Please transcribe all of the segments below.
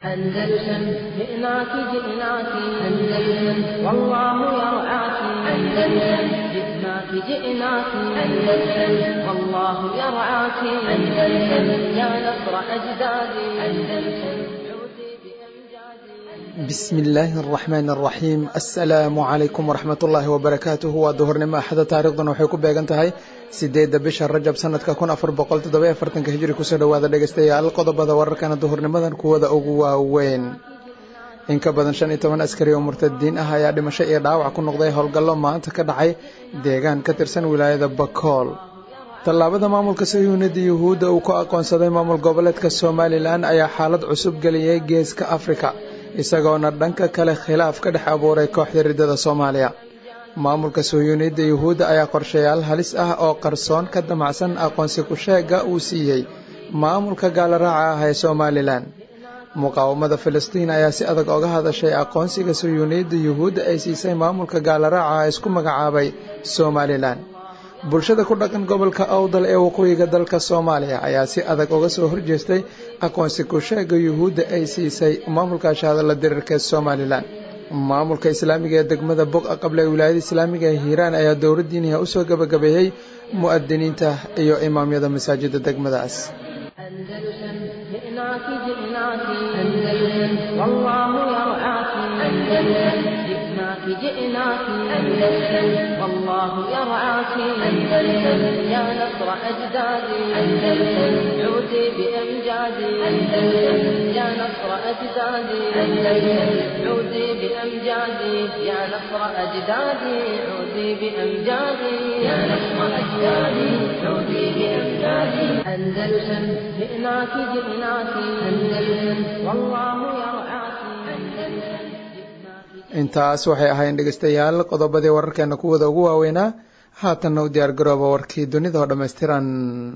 أندلسن جئناك جئناك أندلسن والله يرعاك أندلسن جئناك جئناك أندلسن والله يرعاك أندلسن يا نصر أجدادي أندلسن عودي بأمجادي بسم illaahi araxmaan araxiim assalaamu calaykum waraxmat ullaahi wabarakaatuhu waa duhurnimo axada taarikhdan waxay ku beegan tahay sideedda bisha rajab sanadka kun afar boqol toddoba afartanka hijri kusoo dhowaada dhegeystayaal qodobada wararkana duhurnimadan kuwada ugu waaweyn in ka badan shan iyo toban askari oo murtadiin ah ayaa dhimasho iyo dhaawac ku noqday howlgallo maanta ka dhacay deegaan ka tirsan wilaayada bakool tallaabada maamulka sayuunida yuhuudda uu ku aqoonsaday maamul goboleedka somalilan ayaa xaalad cusub geliyey geeska afrika isagoona dhanka kale khilaaf ka dhex abuuray kooxda riddada soomaaliya maamulka sohyuuniyadda yuhuudda ayaa qorshayaal halis ah oo qarsoon ka damacsan aqoonsi ku-sheega uu siiyey maamulka gaalaraaca ah ee somalilan muqaawamada filistiin ayaa si adag oga hadashay aqoonsiga sohyuuniyadda yuhuudda ay siisay maamulka gaalaraaca ah isku magacaabay somalilan bulshada ku dhaqan gobolka awdal ee waqooyiga dalka soomaaliya ayaa si adag uga soo horjeestay aqoonsi ku-sheega yuhuudda ay siisay maamulka shahadalla diriirka ee somalilan maamulka islaamiga ee degmada boqa qable ee wilaayada islaamiga ee hiiraan ayaa dowla diiniha usoo gabagabeeyey mu'adiniinta iyo imaamyada masaajida degmadaas أندلسن جئناك جئناك أندلسن والله يرعاك أندلسن جئناك جئناك أندلسن والله يرعاك أندلسن يا نصر أجدادي أندلسن عودي بأمجادي أندلسن يا نصر أجدادي أندلسن عودي بأمجادي يا نصر أجدادي عودي بأمجادي يا نصر أجدادي عودي بأمجادي أندلسن جئناك جئناك أندلسن والله يرعاك أندلسن intaas waxay ahayn dhegeystayaal qodobadii wararkeena kuwada ugu waaweynaa haatanna u diyaar garooba warkii dunida oo dhammaystiran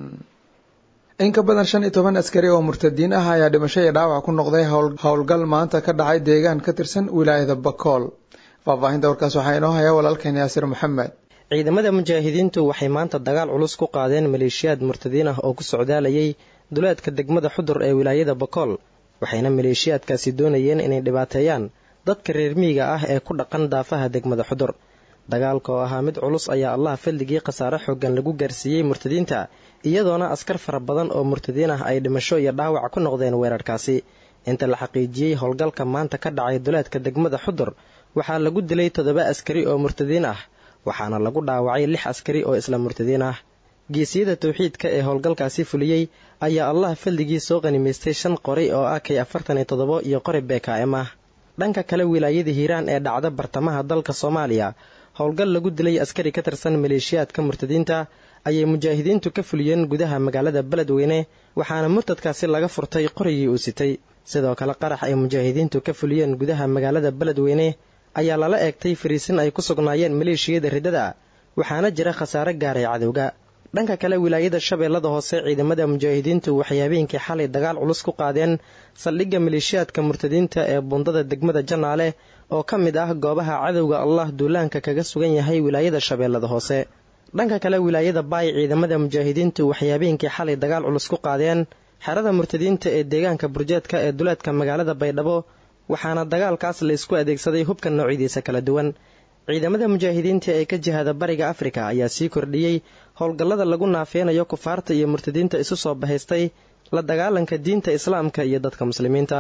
in ka badan shan iyo toban askari oo murtadiin ah ayaa dhimasho iyo dhaawac ku noqday howlgal maanta ka dhacay deegaan ka tirsan wilaayada bakool faahfaahinta warkaas waxaa inoo haya walaalkeen yaasir maxamed ciidamada mujaahidiintu waxay maanta dagaal culus ku qaadeen maleeshiyaad murtadiin ah oo ku socdaalayay duleedka degmada xudur ee wilaayada bakool waxayna maleeshiyaadkaasi doonayeen inay dhibaateeyaan dadka reer miyiga ah ee ku dhaqan daafaha degmada xudur dagaalka oo ahaa mid culus ayaa allah fadligii khasaare xooggan lagu gaarsiiyey murtadiinta iyadoona askar fara badan oo murtadiin ah ay dhimasho iyo dhaawac ku noqdeen weerarkaasi inta la xaqiijiyey howlgalka maanta ka dhacay duleedka degmada xudur waxaa lagu dilay toddoba askari oo murtadiin ah waxaana lagu dhaawacay lix askari oo isla murtadiin ah geesiyada tawxiidka ee howlgalkaasi fuliyey ayaa allah fadligii soo qanimaystay shan qori oo ah kay afartan iyo toddobo iyo qori bkm ah dhanka kale wilaayada hiiraan ee dhacda bartamaha dalka soomaaliya howlgal lagu dilay askari ka tirsan maleeshiyaadka murtadiinta ayay mujaahidiintu ka fuliyeen gudaha magaalada beledweyne waxaana murtadkaasi laga furtay qorigii uu sitay sidoo kale qarax ay mujaahidiintu ka fuliyeen gudaha magaalada beledweyne ayaa lala eegtay fariisin ay ku sugnaayeen maleeshiyada riddada waxaana jira khasaare gaaray cadowga dhanka kale wilaayada shabeellada hoose ciidamada mujaahidiintu waxay habeenkii xalay dagaal culus ku qaadeen saldhigga maleeshiyaadka murtadiinta ee bundada degmada janaale oo ka mid ah goobaha cadowga allah duulaanka kaga sugan yahay wilaayada shabeellada hoose dhanka kale wilaayada baay ciidamada mujaahidiintu waxay habeenkii xalay dagaal culus ku qaadeen xerada murtadiinta ee deegaanka burjeedka ee duleedka magaalada baydhabo waxaana dagaalkaas la isku adeegsaday hubka noocyadiisa kala duwan ciidamada mujaahidiinta ee ka jihada bariga afrika ayaa sii kordhiyey howlgallada lagu naafeynayo kufaarta iyo murtadiinta isu soo bahaystay la dagaalanka diinta islaamka iyo dadka muslimiinta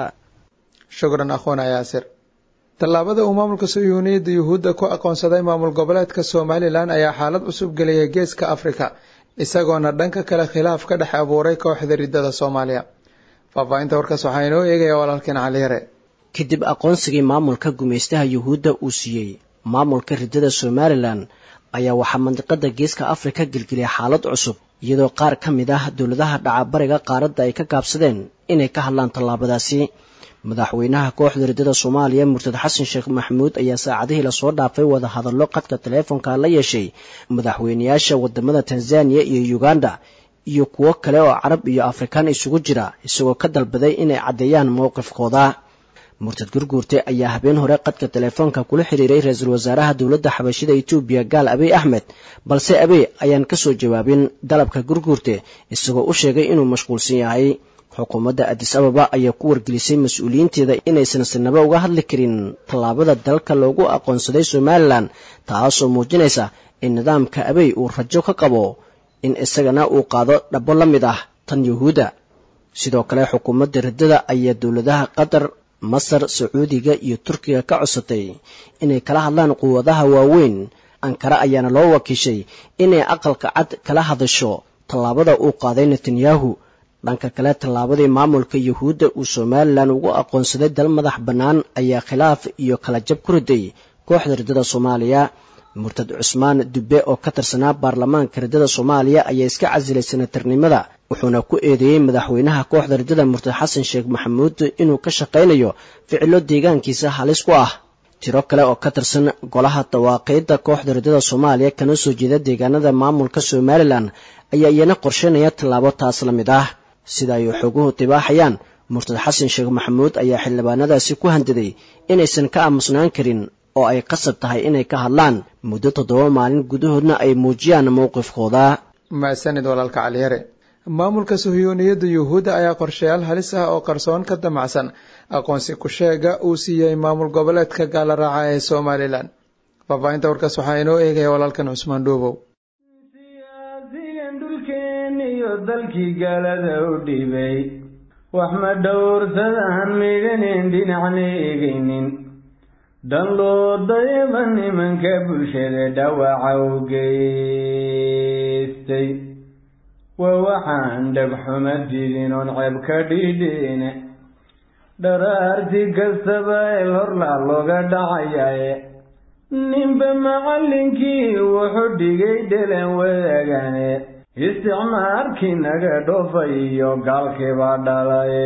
shukran akhwana yaasir tallaabada uu maamulka sayuuniyadda yuhuudda ku aqoonsaday maamul goboleedka somalilan ayaa xaalad cusub geliyay geeska afrika isagoona dhanka kale khilaaf ka dhex abuuray kooxda riddada soomaaliya faahfaahinta warkaas waxaa inoo eegaya walaalkeen caliyare kadib aqoonsigii maamulka gumaystaha yuhuudda uu siiyey maamulka riddada somalilan ayaa waxaa mandiqada geeska afrika gelgeliyay xaalad cusub iyadoo qaar ka mid ah dowladaha dhacabariga qaaradda ay ka gaabsadeen inay ka hadlaan tallaabadaasi madaxweynaha kooxda riddada soomaaliya murtad xasan sheekh maxamuud ayaa saacadihii lasoo dhaafay wada hadallo qadka taleefonka la yeeshay madaxweynayaasha wadamada tanzaniya iyo uganda iyo kuwo kale oo carab iyo afrikaan isugu jira isagoo ka dalbaday inay caddeeyaan mowqifkooda murtad gurguurte ayaa habeen hore qadka teleefoonka kula xiriiray ra-iisul wasaaraha dowladda xabashida etoobiya gaal abiy axmed balse abiy ayaan ka soo jawaabin dalabka gurguurte isagoo u sheegay inuu mashquulsan yahay xukuumadda adis ababa ayaa ku wargelisay mas-uuliyiinteeda inaysan sinaba uga hadli karin tallaabada dalka loogu aqoonsaday somalilan taasoo muujinaysa in nidaamka abey uu rajo ka qabo in isagana uu qaado dhabo la mid ah tan yuhuudda sidoo kale xukuumadda riddada ayaa dowladaha qatar masar sacuudiga iyo turkiga ka codsatay inay kala hadlaan quwadaha waaweyn ankara ayaana loo wakiishay inay aqalka cad kala hadasho tallaabada uu qaaday netanyahu dhanka kale tallaabadii maamulka yuhuudda uu somalilan ugu aqoonsaday dal madax bannaan ayaa khilaaf iyo kala jab ku riday kooxda riddada soomaaliya murtad cusmaan dubbe oo ka tirsanaa baarlamaanka riddada soomaaliya ayaa iska casilay senatarnimada wuxuuna ku eedeeyey madaxweynaha kooxda riddada murtad xasan sheekh maxamuud inuu ka shaqaynayo ficilo deegaankiisa halis ku ah tiro kale oo ka tirsan golaha dawaaqiidda kooxda riddada soomaaliya kana soo jeeda deegaanada maamulka somalilan ayaa iyana qorsheynaya tallaabo taas la mid ah sida ay xooguhu tibaaxayaan murtad xasan sheekh maxamuud ayaa xildhibaanadaasi ku handaday inaysan ka aamusnaan karin oo ay qasab tahay inay ka hadlaan muddo toddoba maalin gudahoodna ay muujiyaan mowqifkooda maasanid walaalka caliyare maamulka suhiyuuniyadda yuhuudda ayaa qorshayaal halis ah oo qarsoon ka damacsan aqoonsi ku-sheega uu siiyey maamul goboleedka gaala raaca ee somalilan faahfaahinta warkaas waxaa inoo eegaya walaalkan cusmaan dhuubow siyaasigan dhulkeeniyo dalkii gaalada u dhibay wax ma dhowrsadaan midhaneen dhinacna eegaynin dhan loo dayaba nimanka bulshada dhawaca u geystay waa waxaan dhagxuma didin oon ceeb ka dhidhiine dharaarti kastaba el horlaa looga dhacayae ninba macallinkii wuxuu dhigay dhelan wadaagane isticmaarkii naga dhoofay iyo gaalkiibaa dhalaye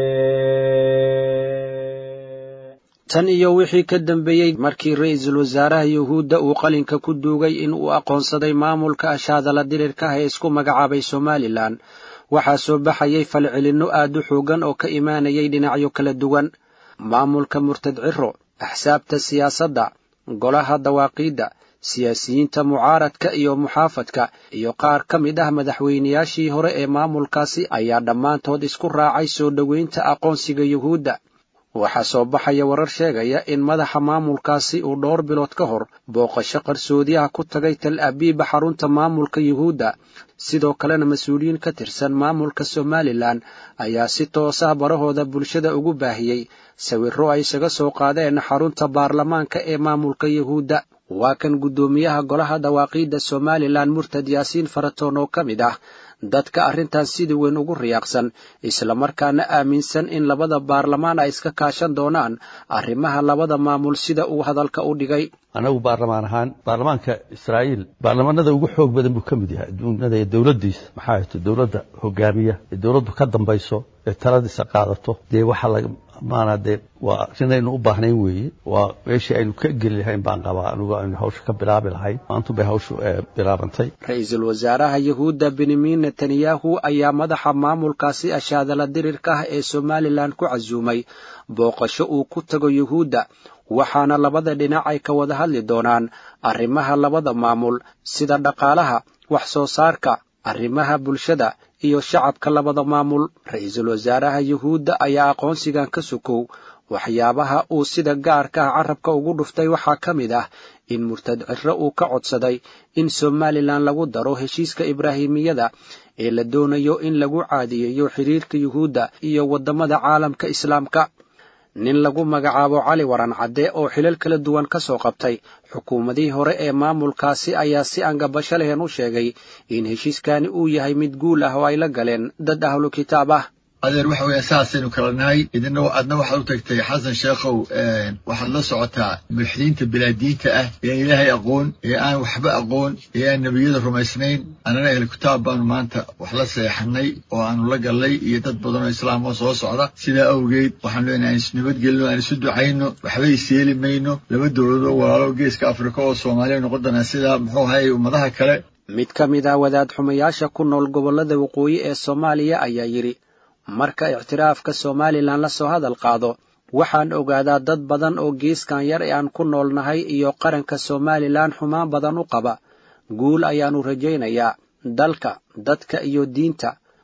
tan iyo wixii ka dambeeyey markii ra'iisul wasaaraha yuhuudda uu qalinka ku duugay in uu aqoonsaday maamulka ashaadala dirirka ah ee isku magacaabay somalilan waxaa soo baxayay falcelinno aad u xoogan oo ka imaanayay dhinacyo kala duwan maamulka murtad ciro axsaabta siyaasadda golaha dawaaqiidda siyaasiyiinta mucaaradka iyo muxaafadka iyo qaar ka mid ah madaxweynayaashii hore ee maamulkaasi ayaa dhammaantood isku raacay soo dhoweynta aqoonsiga yuhuudda waxaa soo baxaya warar sheegaya in madaxa maamulkaasi uu dhowr bilood ka hor booqasho qarsoodiyaha ku tagay tal abiiba xarunta maamulka yuhuudda sidoo kalena mas-uuliyiin ka tirsan maamulka somalilan ayaa si toosah barahooda bulshada ugu baahiyey sawirro ay isaga soo qaadeen xarunta baarlamaanka ee maamulka yuhuudda waa kan guddoomiyaha golaha dawaaqiidda somalilan murtad yaasiin faratoon oo ka mid ah dadka arrintan sidii weyn ugu riyaaqsan islamarkaana aaminsan in labada baarlamaan ay iska kaashan doonaan arrimaha labada maamul sida uu hadalka u dhigay anagu baarlamaan ahaan baarlamaanka israa'iil baarlamaanada ugu xoog badan buu ka mid yahay adduunyada ee dowladdiisa maxaa hayto dowladda hogaamiya ee dowladdu ka dambayso ee taladiisa qaadato dee waxaa laga maanaa dee waa arrinaynu u baahnayn weeye waa meeshii aynu ka geli lahayn baan qabaa anigu aynu hawsha ka bilaabi lahayn maantu bay hawshu bilaabantay ra-iisul wasaaraha yuhuudda benyamin netanyahu ayaa madaxa maamulkaasi ashaadala dirirka ah ee somalilan ku casuumay booqasho uu ku tago yuhuudda waxaana labada dhinac ay ka wada hadli doonaan arrimaha labada maamul sida dhaqaalaha wax soo saarka arrimaha bulshada iyo shacabka labada maamul ra-iisul wasaaraha yuhuudda ayaa aqoonsigan ka sokow waxyaabaha uu sida gaarka ah carabka ugu dhuftay waxaa ka mid ah in murtad ciro uu ka codsaday in somalilan lagu daro heshiiska ibraahimiyada ee la doonayo in lagu caadiyeeyo xiriirka yuhuudda iyo waddamada caalamka islaamka nin lagu magacaabo cali waran cadde oo xilal kala duwan ka soo qabtay xukuumadihii hore ee maamulkaasi ayaa si angabasho lehen u sheegay in heshiiskani uu yahay mid guul ah oo ay la galeen dad ahlu kitaab ah adeer waxa weya saasaynu kala nahay idina adna waxaad u tagtay xasan sheekhow waxaad la socotaa mulxidiinta bilaadiinta ah ee ilaahay aqoon ee aan waxba aqoon ee aan nebiyada rumaysnayn annana ahlu kitaab baanu maanta wax la seexanay oo aanu la gallay iyo dad badan oo islaam oo soo socda sidaa awgeed waxaanu leenahay aan isnabadgelino aan isu ducayno waxba isyeeli mayno laba dowladoo walaalo geeska afrika oo soomaaliya noqon doonaa sidaa muxuu ahay ummadaha kale mid ka mid ah wadaad xumayaasha ku nool gobollada waqooyi ee soomaaliya ayaa yidhi marka ictiraafka somalilan la soo hadal qaado waxaan ogaadaa dad badan oo geeskan yar ee aan ku noolnahay iyo qaranka somalilan xumaan badan u qaba guul ayaannu rajaynayaa dalka dadka iyo diinta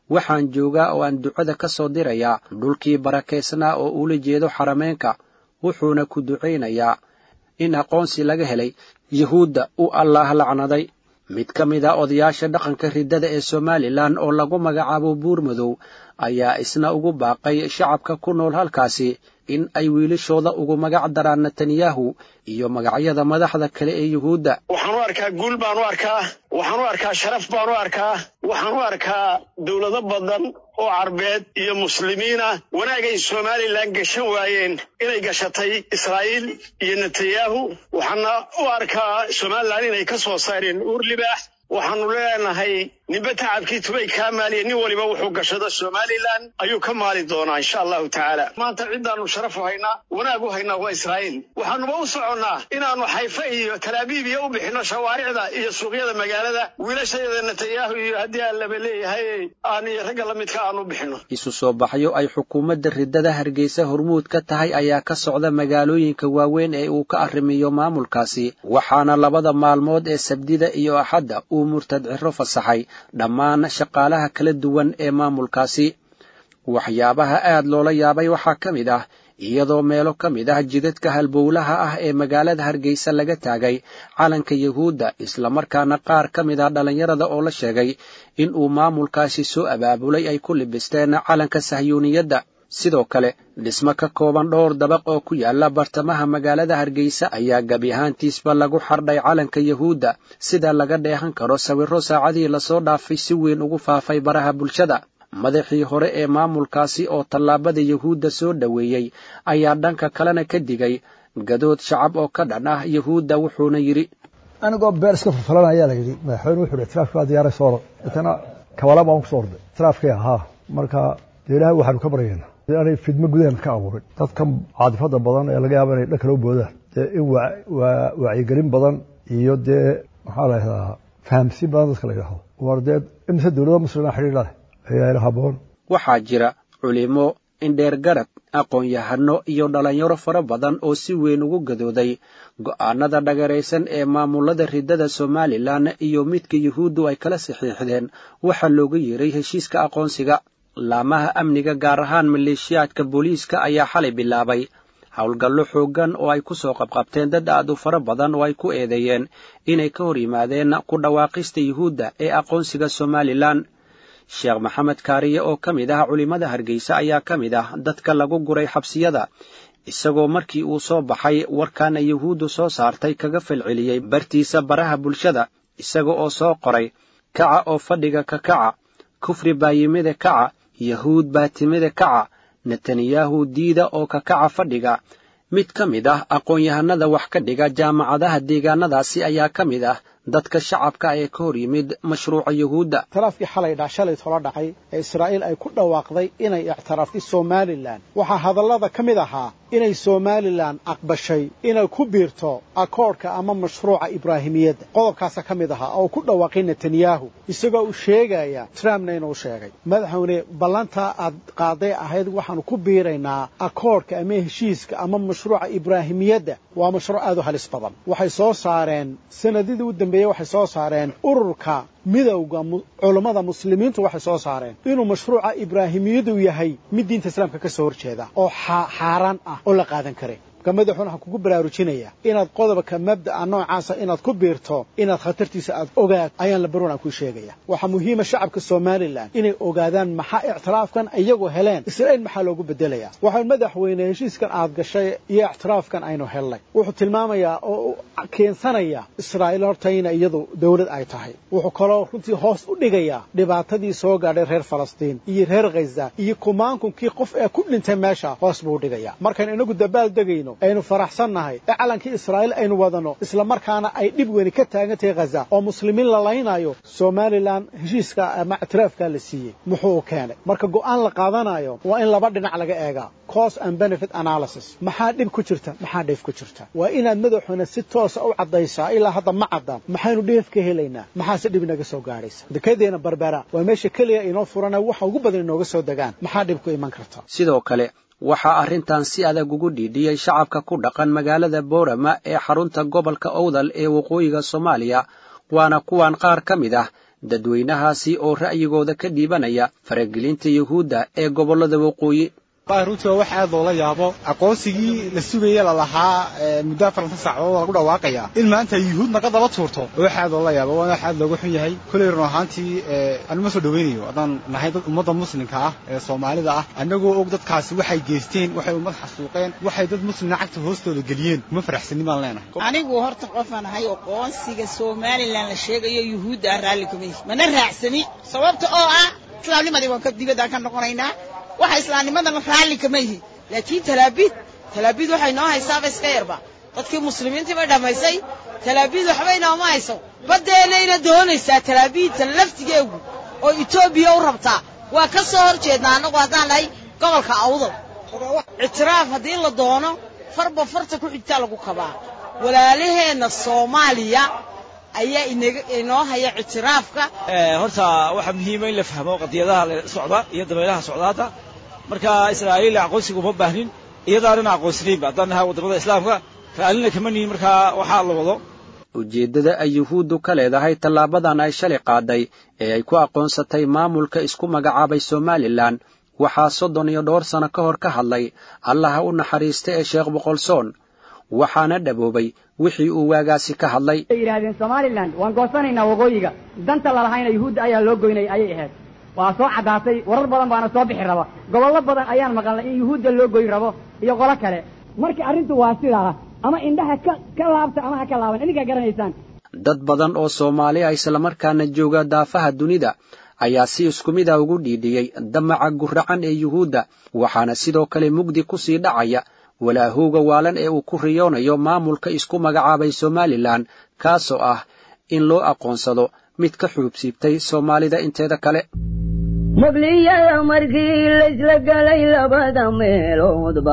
waxaan joogaa oo aan ducada ka soo dirayaa dhulkii barakaysnaa oo ula jeedo xarameenka wuxuuna ku ducaynayaa in aqoonsi laga helay yuhuudda uu allaah lacnaday mid ka mid a odayaasha dhaqanka riddada ee somalilan oo lagu magacaabo buurmadow ayaa isna ugu baaqay shacabka ku nool halkaasi in ay wiilashooda ugu magac daraan netanyahu iyo magacyada madaxda kale ee yuhuudda waxaan u arkaa guul baan u arkaa waxaan u arkaa sharaf baan u arkaa waxaan u arkaa dowlado badan oo carbeed iyo muslimiina wanaagay somalilan gashan waayeen inay gashatay israa'iil iyo netanyahu waxaana u arkaa somalilan inay ka soo saareen uur libaax waxaanu leenahay ninba tacabkii tubay kaa maaliya nin waliba wuxuu gashado somalilan ayuu ka maali doonaa insha allahu tacaala maanta ciddaannu sharaf u haynaa wanaag u haynaa waa israa'iil waxaanuba u soconnaa inaannu xayfa iyo talaabiib iyo u bixinno shawaaricda iyo suuqyada magaalada wiilashayada netanyahu iyo haddii aan laba leeyahay aan iyo ragga la midka aanu bixinno isu soo baxyo ay xukuumadda riddada hargeysa hormuud ka tahay ayaa ka socda magaalooyinka waaweyn ee uu ka arrimiyo maamulkaasi waxaana labada maalmood ee sabdida iyo axadda uu murtad ciro fasaxay dhammaan shaqaalaha kala duwan ee maamulkaasi waxyaabaha aad loola yaabay waxaa ka mid ah iyadoo meelo ka mid ah jidadka halbowlaha ah ee magaalada hargeysa laga taagay calanka yuhuudda islamarkaana qaar ka mid ah dhallinyarada oo la sheegay in uu maamulkaasi soo abaabulay ay ku libisteen calanka sahyuuniyadda sidoo kale dhismo ka kooban dhowr dabaq oo ku yaala bartamaha magaalada hargeysa ayaa gebi ahaantiisba lagu xardhay calanka yuhuudda sida laga dheehan karo sawirro saacadihii lasoo dhaafay si weyn ugu faafay baraha bulshada madaxii hore ee maamulkaasi oo tallaabada yuhuudda soo dhoweeyey ayaa dhanka kalena ka digay gadood shacab oo ka dhan ah yuhuudda wuxuuna yidhi anigoo beer iska falfalan ayaa la yidhi madaxweyne wuxuu yidhi tiraafki waa diyaaray sooro intana kabala baan kusoo orday tiraafkii ahaa marka dee ilaahay waxaanu ka baryaynaa aanay fidmo gudaheena ka abuurin dadkan caadifada badan ee laga yaaba inay dhan kala boodaan dee in wacyigelin badan iyo dee maxaa la yidhahdaa fahamsiin badan dadka la yidhahdo war dee imise dowlada muslima xidhiidha leh ayaa ila haboon waxaa jira culimo indheer garad aqoon-yahano iyo dhallinyaro fara badan oo si weyn ugu gadooday go'aanada dhagaraysan ee maamulada riddada somalilan iyo midka yuhuuddu ay kala saxiixdeen waxaa looga yeeray heshiiska aqoonsiga laamaha amniga gaar ahaan maleeshiyaadka booliiska ayaa xalay bilaabay howlgallo xooggan oo ay ku soo qabqabteen dad aad u fara badan oo ay ku eedeeyeen inay ka hor yimaadeen ku dhawaaqista yuhuudda ee aqoonsiga somalilan sheekh maxamed kaariye oo ka mid ah culimmada hargeysa ayaa ka mid ah dadka lagu guray xabsiyada isagoo markii uu soo baxay warkaana yuhuuddu soo saartay kaga falceliyey bartiisa baraha bulshada isaga oo soo qoray kaca oo fadhiga ka kaca kufri baa yimida kaca yahuud baa timida kaca netanyahu diida oo ka kaca fadhiga mid ka mid ah aqoon-yahanada wax ka dhiga jaamacadaha deegaanadaasi ayaa ka mid ah dadka shacabka ee ka hor yimid mashruuca yuhuudda ictiraafkii xalay dha shalay tola dhacay ee israa'iil ay ku dhawaaqday inay ictiraaftay somalilan waxaa hadallada ka mid ahaa inay somalilan aqbashay inay ku biirto akoodhka ama mashruuca ibraahimiyadda qodobkaasa ka mid ahaa oo ku dhawaaqay netanyahu isagoo uu sheegaya trumpna inuu sheegay madaxweyne ballantaa aad qaaday ahayd waxaanu ku biiraynaa akoodhka ama heshiiska ama mashruuca ibraahimiyadda waa mashruuc aad u halis badan waxay soo saareen sanadidii u dambeeyey waxay soo saareen ururka midowda culammada muslimiintu waxay soo saareen inuu mashruuca ibraahimiyadu yahay mid diinta islaamka ka soo horjeeda oo xaaraan ah oo la qaadan karay marka madaxuuna waxaan kugu baraarujinaya inaad qodobka mabda'a noocaasa inaad ku biirto inaad khatartiisa aad ogaad ayaan la baroon aan kuu sheegaya waxaa muhiima shacabka somalilan inay ogaadaan maxaa ictiraafkan iyagu heleen israa'iil maxaa loogu bedelayaa waxaa madaxweyne heshiiskan aad gashay iyo ictiraafkan aynu helnay wuxuu tilmaamayaa oo keensanaya israa'iil horta ina iyadu dowlad ay tahay wuxuu kaloo runtii hoos u dhigayaa dhibaatadii soo gaadhay reer falastiin iyo reer khaza iyo kumaankukii qof ee ku dhintay meesha hoos buu dhigaya markaynu inagu dabaal degayno aynu faraxsannahay ee calankii israa'iil aynu wadano isla markaana ay dhib weyni ka taagan tahay khaza oo muslimiin la laynayo somalilan heshiiska ama ictiraafkaa la siiyey muxuu keenay marka go'aan la qaadanayo waa in laba dhinac laga eegaa cost and benefit analysis maxaa dhib ku jirta maxaa dheef ku jirta waa inaad madaxuna si toosa u caddaysaa ilaa hadda ma caddaan maxaynu dheef ka helaynaa maxaase dhib inaga soo gaadhaysa dekedeena barbera waa meesha keliya inoo furana waxa ugu badan inooga soo degaan maxaa dhib ku iman karta sidoo kale waxaa arrintan si adag ugu dhiidhiyey shacabka ku dhaqan magaalada boorama ee xarunta gobolka owdal ee waqooyiga soomaaliya waana kuwan qaar ka mid ah dadweynahaasi oo ra'yigooda ka dhiibanaya faragelinta yuhuudda ee gobollada waqooyi runtii waa wax aad loola yaabo aqoonsigii la sugaya lalahaa muddo afaranta saacadood lagu dhawaaqaya in maanta yuhuud naga daba tuurto wax aad loola yaabo waana wax aad looga xun yahay koley run ahaantii anuma soo dhawaynayo haddaan nahay dad ummadda muslimka ah ee soomaalida ah annagoo og dadkaasi waxay geysteen waxay ummad xasuuqeen waxay dad muslimna cagta hoostooda geliyeen kuma faraxsanin baan leenahay anigu horta qofaan ahay aqoonsiga somalilan la sheegayo yuhuudda ah raalli kumay mana raacsani sababta oo ah islaamnimadii waan dibadaan ka noqonaynaa waxa islaamnimadana raalli kama yihi laakiin talaabiid talaabiid waxay noo haysaaba iska yarba dadkii muslimiintii bay dhammaysay talaabiid waxba inooma hayso baddeenayna doonaysaa talaabiidta laftigeegu oo etoobiya u rabtaa waa ka soo hor jeednaa annagu haddaan nahay gobolka awdal ictiraaf haddii la doono farba farta ku xigtaa lagu kabaa walaalaheenna soomaaliya ayaa inoo haya ictiraafka horta waxaa muhiima in la fahmo qadiyadaha la socda iyo dabaylaha socdaada marka israa'iil aqoonsiga uma baahnin iyadaanana aqoonsanaynba haddaan nahay waddamada islaamka raallina kama nihin markaa waxaa la wado ujeeddada ay yuhuuddu ka leedahay tallaabadan ay shalay qaaday ee ay ku aqoonsatay maamulka isku magacaabay somalilan waxaa soddon iyo dhowr sano ka hor ka hadlay allaha u naxariista ee sheekh boqolsoon waxaana dhaboobay wixii uu waagaasi ka hadlay ay yidhaahdeen somalilan waan goosanaynaa waqooyiga danta lalahayna yuhuudda ayaa loo goynay ayay ahayd waa soo caddaatay warar badan baana soo bixi raba gobollo badan ayaan maqalnay in yuhuudda loo goyn rabo iyo qolo kale marka arrintu waa sidaa ama indhaha ka ka laabta ama ha ka laaban idinkaa garanaysaan dad badan oo soomaali ah islamarkaana jooga daafaha dunida ayaa si isku mid a ugu dhiidhiyey damaca guracan ee yuhuudda waxaana sidoo kale mugdi ku sii dhacaya walaahowga waalan ee uu ku riyoonayo maamulka isku magacaabay somalilan kaasoo ah in loo aqoonsado mid ka xuubsiibtay soomaalida inteeda kale muqliyada markii laysla galay labada meeloodba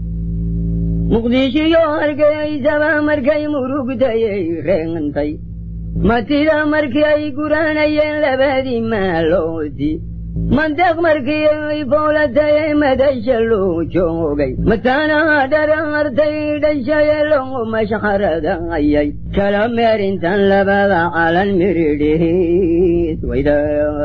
muqdishiyo hargeysaba markay murugtayay reentay matida markii ay guranayeen labadii maaloodi mandeeq markii ay fowlatayay madasha loo joogay mataanaha dharaartay dhashaye loo mashxaradayay kala meerintan labada calan miridhiis wayda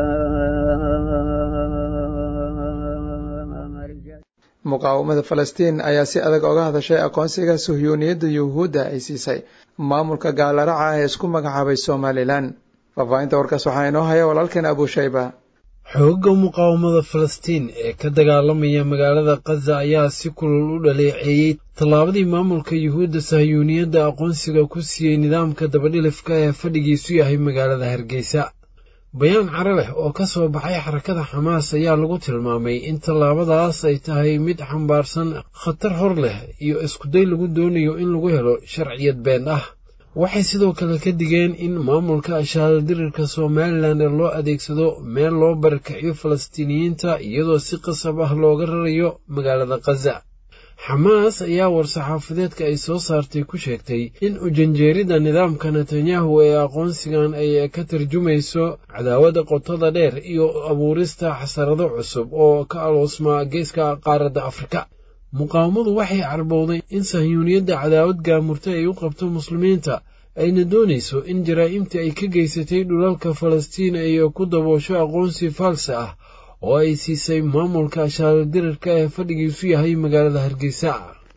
muqaawamada falastiin ayaa si adag oga hadashay aqoonsiga suhyuuniyadda yuhuudda ay siisay maamulka gaalaraca ee isku magacaabay somalilan faahfaahinta warkaas waxaa inoo haya walaalkeen abushayba xoogga muqaawamada falastiin ee ka dagaalamaya magaalada khaza ayaa si kulul u dhaleeceeyey tallaabadii maamulka yuhuudda sahyuuniyadda aqoonsiga ku siiyey nidaamka dabadhilifka ee fadhigiisu yahay magaalada hargeysa bayaan carabeh oo ka soo baxay xarakada xamaas ayaa lagu tilmaamay in tallaabadaas ay tahay mid xambaarsan khatar hor leh iyo iskuday lagu doonayo in lagu helo sharciyad been ah waxay sidoo kale ka digeen in maamulka ashaadadirirka somalilan ee loo adeegsado meel loo barakiciyo falastiiniyiinta iyadoo si qasab ah looga rarayo magaalada khaza xamaas ayaa war-saxaafadeedka ay soo saartay ku sheegtay in ujanjeerida nidaamka netanyahu ee aqoonsigan ay ka tarjumayso cadaawada qotada dheer iyo abuurista xasarado cusub oo ka aloosmaa geeska qaaradda afrika muqaawamadu waxay carbowday in sahyuuniyadda cadaawad gaamurta ay u qabto muslimiinta ayna doonayso in jaraa'imtii ay ka geysatay dhulalka falastiin ay ku daboosho aqoonsi faalse ah oo ay siisay maamulka ashaaradirirka ee fadhigiisu yahay magaalada hargeysa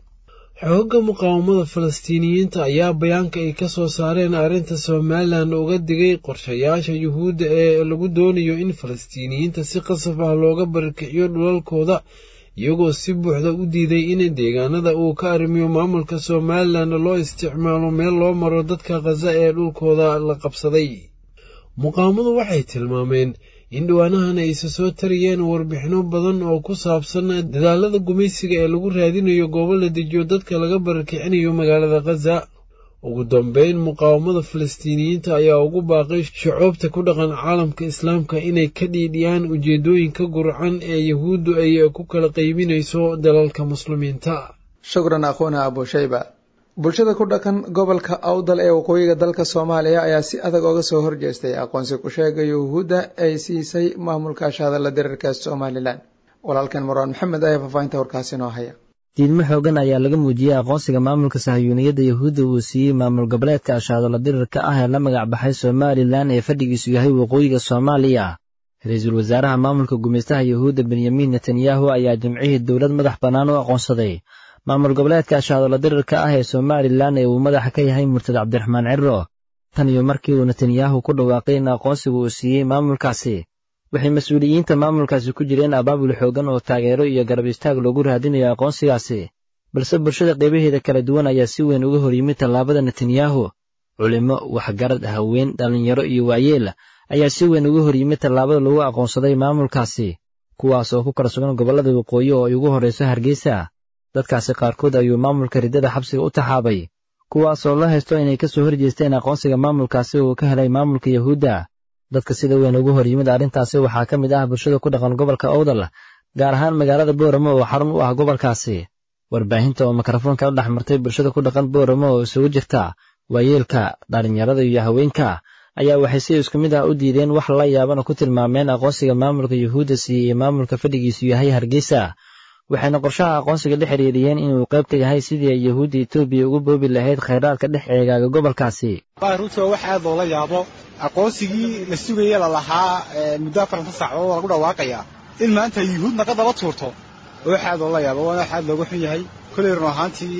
xoogga muqaawamada falastiiniyiinta ayaa bayaanka ay ka soo saareen arrinta somalilan uga digay qorshayaasha yuhuudda ee lagu doonayo in falastiiniyiinta si qasab ah looga barakiciyo dhulalkooda iyagoo si buuxda u diiday in deegaanada uu ka arrimiyo maamulka somalilan loo isticmaalo meel loo maro dadka khaza ee dhulkooda la qabsaday muqaawamadu waxay tilmaameen in dhawaanahan ay isa soo tariyeen warbixino badan oo ku saabsan dadaalada gumaysiga ee lagu raadinayo goobo la dejiyo dadka laga barakicinayo magaalada khaza ugu dambeyn muqaawamada falastiiniyiinta ayaa ugu baaqay shucuubta ku dhaqan caalamka islaamka inay ka dhiidhiyaan ujeedooyinka gurcan ee yahuuddu ay ku kala qaybinayso dalalka muslimiinta shukran akhuuna abushayba bulshada ku dhaqan gobolka awdal ee waqooyiga dalka soomaaliya ayaa si adag oga soo horjeestay aqoonsi ku sheega yuhuudda ay siisay maamulka ashahadalla dirirka somalilan walaalkan marwaan maxamed ayaa faahfaahinta warkaasi noo haya diidmo xoogan ayaa laga muujiyey aqoonsiga maamulka sahyuuniyadda yahuudda uu siiyey maamul goboleedka ashaadola dirirka ah ee la magac baxay somalilan ee fadhigiisu yahay waqooyiga soomaaliya ra-iisul wasaaraha maamulka gumaystaha yahuudda benyamin netanyahu ayaa jimcihii dowlad madax bannaan u aqoonsaday maamul goboleedka ashaadola dirirka ah ee somalilan ee uu madaxa ka yahay murtad cabdiraxmaan ciro tan iyo markii uu netanyahu ku dhawaaqay in aqoonsiga uu siiyey maamulkaasi waxay mas-uuliyiinta maamulkaasi ku jireen abaabul xoogan oo taageero iyo garab istaag loogu raadinayo aqoonsigaasi balse bulshada qeybaheeda kala duwan ayaa si weyn uga hor yimid tallaabada netanyahu culimmo waxgarad haween dhallinyaro iyo waayeel ayaa si weyn uga hor yimid tallaabada lagu aqoonsaday maamulkaasi kuwaas oo ku kala sugan gobollada waqooyi oo ay ugu horrayso hargeysa dadkaasi qaarkood ayuu maamulka riddada xabsiga u taxaabay kuwaas oo la haysto inay ka soo horjeesteen aqoonsiga maamulkaasi uu ka helay maamulka yahuudda dadka sida weyn ugu hor yimid arrintaasi waxaa ka mid ah bulshada ku dhaqan gobolka owdal gaar ahaan magaalada booramo oo xarun u ah gobolkaasi warbaahinta oo mikrofoonka la dhex martay bulshada ku dhaqan booramo oo isugu jirta waayeelka dhallinyarada iyo haweenka ayaa waxay si isku mid ah u diideen wax la yaabana ku tilmaameen aqoonsiga maamulka yuhuudda siiyey ee maamulka fadhigiisu yahay hargeysa waxayna qorshaha aqoonsiga la xiriiriyeen inuu qayb ka yahay sidii ay yahuudda etoobiya ugu boobi lahayd khayraadka dhex eegaaga gobolkaasi runtii waa wax aad loola yaabo aqoonsigii la sugayey lalahaa muddo afaranta saacadood lagu dhawaaqayaa in maanta yuhuud naga daba tuurto waa wax aad loola yaabo waana wax aad looga xun yahay kolley run ahaantii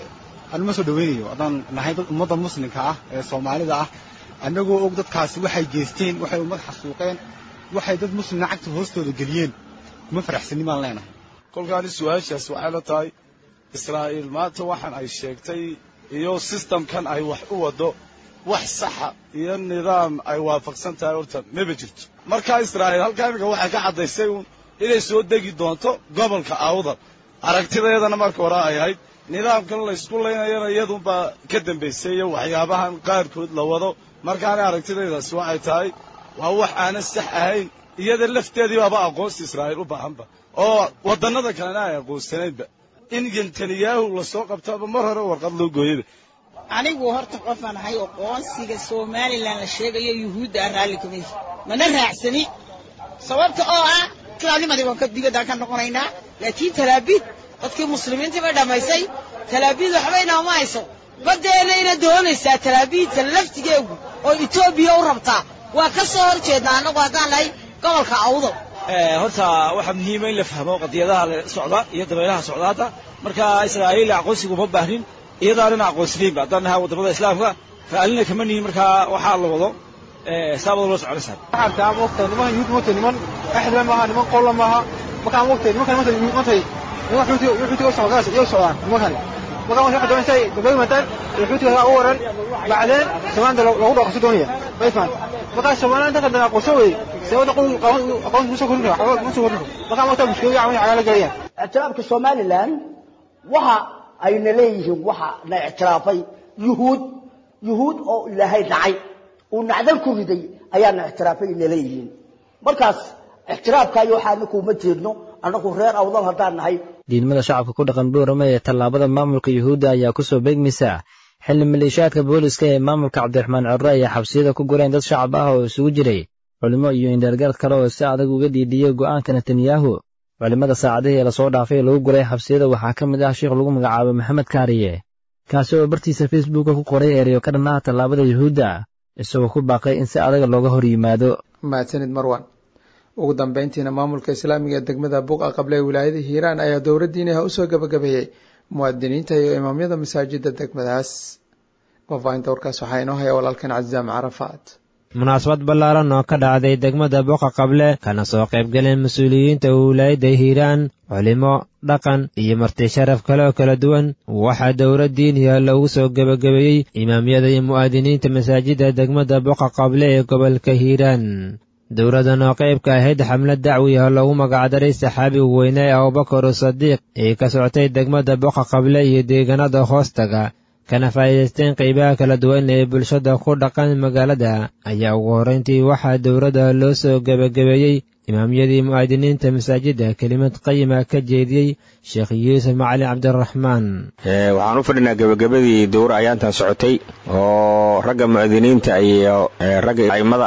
anuma soo dhawaynayo haddaan nahay dad ummadda muslimka ah ee soomaalida ah annagoo og dadkaasi waxay geysteen waxay ummad xasuuqeen waxay dad muslimna cagta hoostooda geliyeen kuma faraxsanin baan leenahay kolkaani su-aashaas waxay la tahay israa'iil maanta waxaan ay sheegtay iyo sistamkan ay wax u waddo wax saxa iyo nidaam ay waafaqsan tahay horta maba jirto markaa israa'iil halkaa iminka waxay ka caddaysay uun inay soo degi doonto gobolka awdal aragtideedana marka hore ay ahayd nidaamkan laysku laynayana iyadunbaa ka dambaysay iyo waxyaabahan qaarkood la wado markaana aragtidaydaasi waxay tahay waa wax aanan sax ahayn iyada lafteedii baaba aqoonsi israa'iil u baahanba oo waddannada kalena ay aqoonsanaynba in netanyahu lasoo qabtoaba mar hore warqad loo gooyaba anigu horta qofaan ahay aqoonsiga somalilan la sheegayo yuhuudda ah raalli kamay mana raacsani sababta oo ah islaamnimadii waan ka dibaddaan ka noqonaynaa laakiin talaabiid dadkii muslimiintii bay dhammaysay talaabiid waxba inaama hayso baddeena ina doonaysaa talaabiidta laftigeegu oo etoobiya u rabtaa waa ka soo hor jeednaa annagu haddaan nahay gobolka awdo horta waxaa muhiima in la fahmo qadiyadaha socda iyo dabaylaha socdaada marka israa'iil aqoonsigu uma baahnin iyadaanana aqoonsanaynba haddaan nahay waddamada islaamka raalina kama nihin markaa waxaa la wado saabada loo soconaysaa waxaan taa moogtay niman yuhuud moogtay niman axdla maaha niman qolla maaha markaan moogtay nimankan moogtay moogtay niman xuutiga xuutiga u socdaan iyo socdaan nimankani markaan waxay doonaysaa gabdhaha mataan xuutiga u waran bacdeen samaanta lagu dhaqso doonaya way fahanta markaa soomaaliya inta kadana aqoonso wey sababta qowl aqoonsi musoo korin kara musoo korin markaa moogtaa mushkilada caawin cagaala galayaan ictiraafka somalilan waxa ayna leeyihiin waxa na ictiraafay yuhuud yuhuud oo ilaahay dhacay uu nacdal ku riday ayaana ictiraafay ina leeyihiin markaas ictiraafkaayo waxa anaku uma jeedno annagu reer awdal haddaan nahay diidmada shacabka ku dhaqan boorame ee tallaabada maamulka yuhuudda ayaa ku soo beegmaysa xilli maleeshiyaadka booliska ee maamulka cabdiraxmaan corre ayaa xabsiyada ku gureen dad shacab ah oo isugu jiray culimo iyo indheergarad kale oo si adag uga diidiyey go'aanka netanyahu culimmada saacadihii lasoo dhaafay lagu guray xabsiyada waxaa ka mid ah sheikh lagu magacaabo maxamed kaariye kaasi oo bartiisa facebooka ku qoray ereyo ka dhan ah tallaabada yuhuudda isagoo ku baaqay in si adaga looga hor yimaado mahadsanid marwan ugu dambayntiina maamulka islaamiga ee degmada buuqa qable ee wilaayada hiiraan ayaa dowladdiiniha usoo gabagabeeyey muwaadiniinta iyo imaamyada masaajida degmadaas faafaahinta warkaas waxaa inoo haya walaalkan cazaam carafaad munaasabad ballaaran oo ka dhacday degmada boqa qable kana soo qaybgaleen mas-uuliyiinta wilaayadda hiiraan culimo dhaqan iyo marti sharaf kale oo kala duwan waxaa dowlad diiniya loogu soo gebagabeeyey imaamyada iyo mu'aadiniinta masaajidda degmada boqa qable ee gobolka hiiraan dowladdan oo qaybka ahayd xamlad dacwi ah loogu magacdaray saxaabiga weyne ee abubakar sadiiq ee ka socotay degmada boqa qable iyo deegaanada hoostaga kana faa'iidaysteen qaybaha kala duwan ee bulshada ku dhaqan magaalada ayaa ugu horrayntii waxaa dowladda loo soo gebagabeeyey imaamyadii mu'aadiniinta masaajidda kelimad qayima ka jeediyey sheekh yuusuf macalin cabdiraxmaan waxaan u fadhinaa gebagabadii dowra ayaantan socotay oo ragga mu'aadiniinta iyo ragga a'immada ah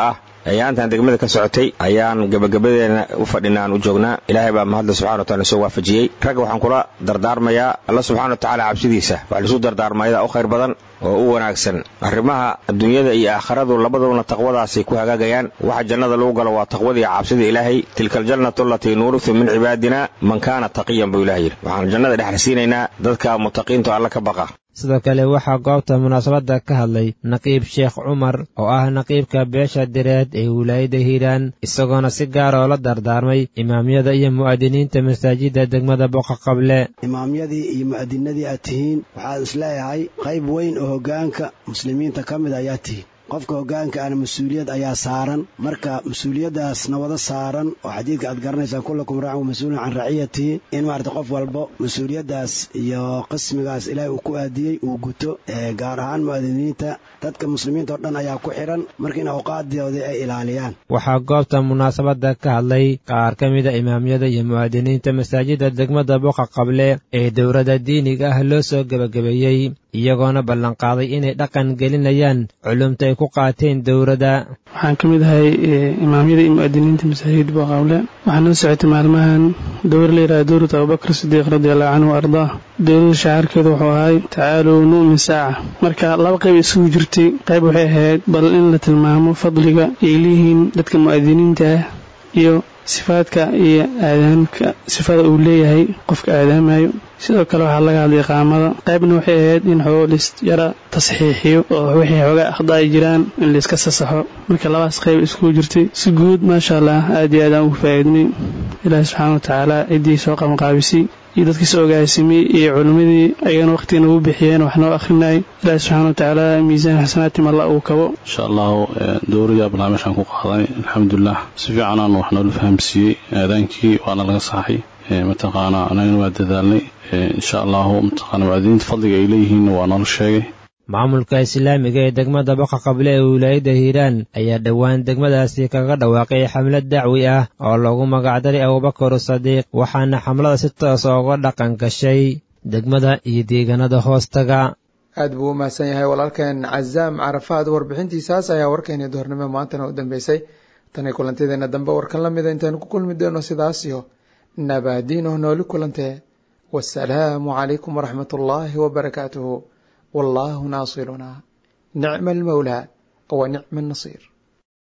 ayaantan degmada ka socotay ayaan gebagabadeena u fadhinaan u joognaa ilaahay baa mahadle subxana wa taala soo waafajiyey ragga waxaan kula dardaarmayaa alla subxana wa tacaala cabsidiisa wax lisu dardaarmayada u khayr badan oo u wanaagsan arrimaha adduunyada iyo aakharadu labaduna taqwadaasay ku hagaagayaan waxa jannada lagu galo waa taqwada iyo cabsida ilaahay tilka aljannatu alatii nuurisu min cibaadina man kaana taqiyan buu ilaah yidhi waxaan jannada dhexrasiinaynaa dadka mutaqiinto alla ka baqa sidoo kale waxaa goobta munaasabadda ka hadlay naqiib sheekh cumar oo ah naqiibka beesha direed ee wilaayadda hiiraan isagoona si gaar oo la dardaarmay imaamyada iyo mu'adiniinta masaajidda degmada boqa qable imaamyadii iyo mu'adinadii aad tihiin waxaad isleeyahay qayb weyn oo hoggaanka muslimiinta ka mid ayaa tihiin qofka hoggaanka ana mas-uuliyad ayaa saaran marka mas-uuliyaddaasna wada saaran oo xadiidka aad garanaysaan kullakum raacin mas-uulun can raciyatihi in maarata qof walbo mas-uuliyaddaas iyo qismigaas ilaahay uu ku aadiyey uu guto gaar ahaan mu'adiniinta dadka muslimiinta oo dhan ayaa ku xidhan marka in awqaaddoodii ay ilaaliyaan waxaa goobta munaasabadda ka hadlay qaar ka mida imaamyada iyo mu'adiniinta masaajidda degmada boqa qable ee dowladda diiniga ah loo soo gebagabeeyey iyagoona ballanqaaday inay dhaqan gelinayaan culumta ay ku qaateen dowladda waxaan ka mid ahay imaamyada iyo mu'adiniinta masaajid boqawle waxaa noo socotay maalmahan dowr la yidhaha dowlad abubakar sidiiq radiallahu canhu wa ardaa dowlada shacaarkeedu wuxuu ahay tacaaluu nu'min saaca marka laba qayb isugu jirtay qayb waxay ahayd bal in la tilmaamo fadliga ay leeyihiin dadka mu'adiniinta ah iyo sifaadka iyo aadaanka sifada uu leeyahay qofka aadaamayo sidoo kale waxaa laga hadlay qaamada qaybna waxay ahayd in xoo lis yara tasxiixiyo oo wixii xoogaa akhda ay jiraan in layska sasaxo marka labaas qayb iskugu jirtay si guud maasha allah aad iyo aad aan ugu faa'iidnay ilaahi subxaana wa tacaala ciddii soo qabanqaabisay iyo dadkii soo ogaasimay iyo culimmadii ayagana wakhtigan ugu bixiyeen wax noo akhrinayay ilaahi subxaana wa tacaala miisaan xasanaatim alla uu kabo insha allahu dowriya barnaamijkan ku qaadanay alxamdulilah si fiicanaan wax noola fahamsiiyey aadaankii waana laga saxay mataqaanaa anagana waa dadaalnay insha allahu mataqaana mucadiniinta fadliga ay leeyihiinna waa noola sheegay maamulka islaamiga ee degmada boqa qable ee wilaayadda hiiraan ayaa dhowaan degmadaasi kaga dhawaaqay xamlad dacwi ah oo loogu magacdaray abubakar sadiiq waxaana xamlada si toosa uga dhaqan gashay degmada iyo deegaanada hoostaga aad buu u mahadsan yahay walaalkeen cazaam carafaad warbixintiisaas ayaa warkeeni doornimo maantana u dambeysay tanay kulantadeena dambe warkan la mida intaanu ku kulmi doono sidaas iyo nabaadiino nooli kulantee wasalaamu calaykum waraxmat ullaahi wabarakaatuhu والله ناصرنا نعم المولى ونعم النصير